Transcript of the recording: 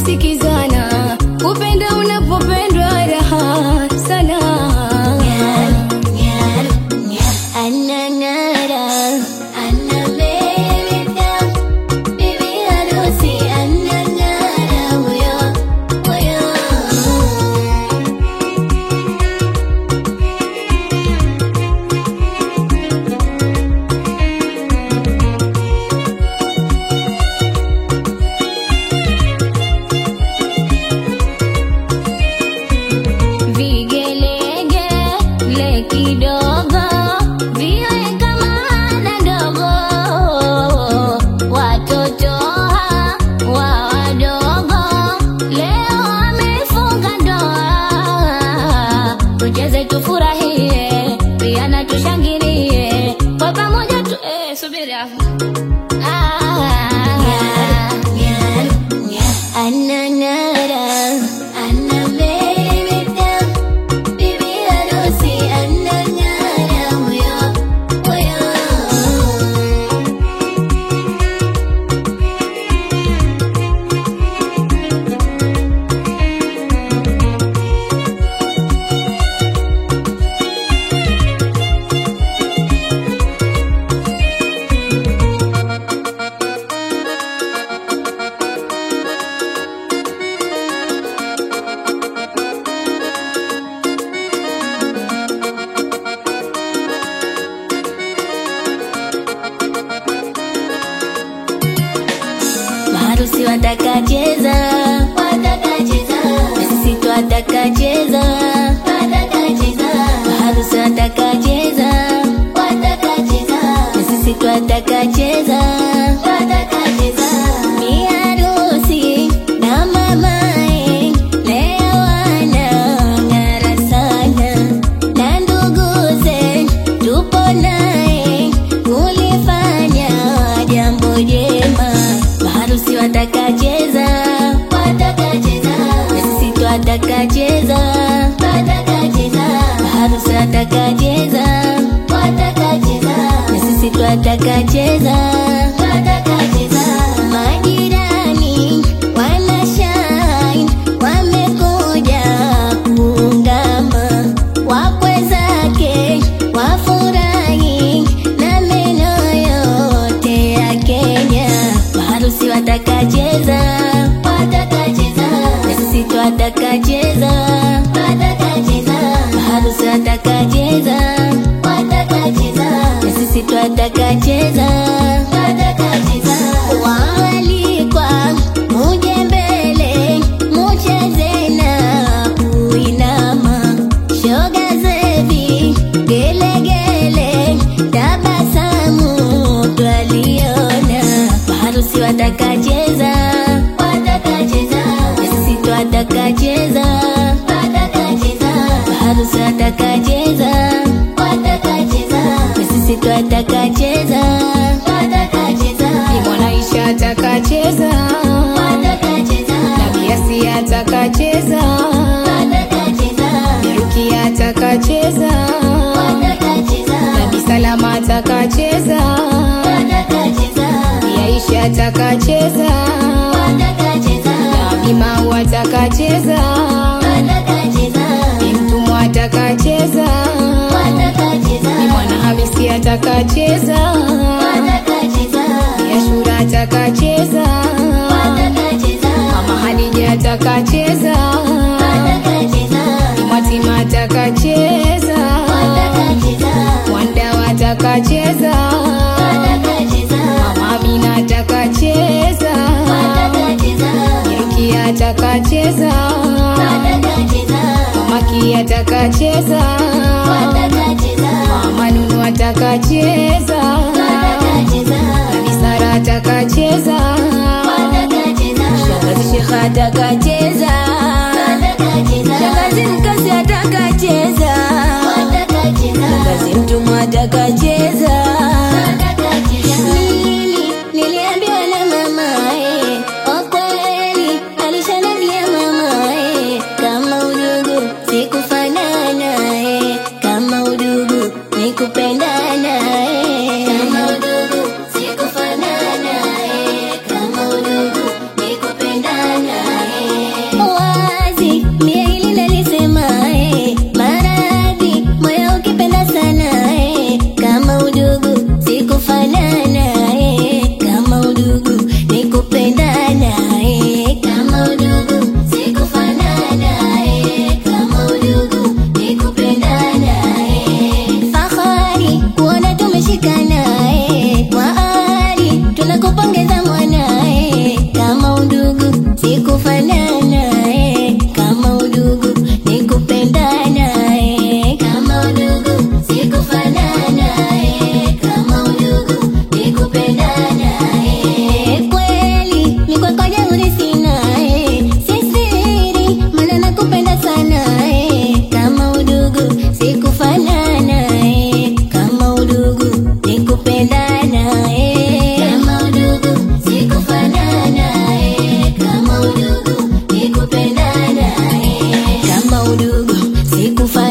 kusikizana, kupenda unapopendwa raha sana. Anang'ara, anameremeta, bibi harusi anang'ara, huyo, huyo. Vigelegele kidogo viwe kama hana ndogo, watoto wa wadogo leo wamefunga ndoa, tucheze tufurahie, pia na tushangilie kwa pamoja tu. Eh, subiri hapo. Ah, Anang'ara, anameremeta, bibi harusi anang'ara, huyo, huyo. Maharusi watakacheza, watakacheza, na sisi twatakacheza, watakacheza. Maharusi watakacheza, watakacheza, na sisi twatakacheza, watakacheza. Bi harusi na mamae leo wanang'ara sana, na nduguze tupo naye kulifanya jambo jema. Maharusi watakacheza, watakacheza, na sisi twatakacheza, watakacheza. Maharusi watakacheza, watakacheza, na sisi twatakacheza, watakacheza. Majirani wanashine, wamekuja kuungama, wakwe zake wafurahi na meno yote ya Kenya. Maharusi watakacheza, watakacheza, na sisi twatakacheza, watakacheza. Maharusi watakacheza, watakacheza, na sisi twatakacheza, watakacheza. Waalikwa muje mbele, mucheze na kuinama, shoga zevi gelegele, tabasamu twaliona. Maharusi watakacheza, watakacheza, na sisi twatakacheza, watakacheza. Maharusi watakacheza, watakacheza, na sisi twatakacheza, watakacheza. Mwanaisha atakacheza, Watakacheza, Nabiasi atakacheza, watakacheza, Rukia atakacheza, watakacheza, Nabi Salama atakacheza, watakacheza, Aisha atakacheza, watakacheza, Nabi Mau atakacheza, watakacheza, Mtumwa atakacheza, watakacheza, Mwana Hamisi atakacheza, watakacheza, Ashura atakacheza, watakacheza, Mama Hadija atakacheza, watakacheza, Mwatima atakacheza, watakacheza, Wanda atakacheza, watakacheza, Mama Amina atakacheza, watakacheza, Rukia atakacheza, watakacheza, Mama Kia atakacheza, watakacheza, Mama Nunu atakacheza, watakacheza, Nabi Sara atakacheza, watakacheza, Shangazi Shekha atakacheza, watakacheza, Shangazi Mkasi atakacheza, watakacheza, Shangazi Mtumwa atakacheza. Nili- niliambiwa na mamae, kwa kweli alishanambia mamae, kama udugu sikufanana naye, kama udugu ni kupendana naye, kama udugu sikufanana naye, kama udugu ni kupendana naye. sikufanana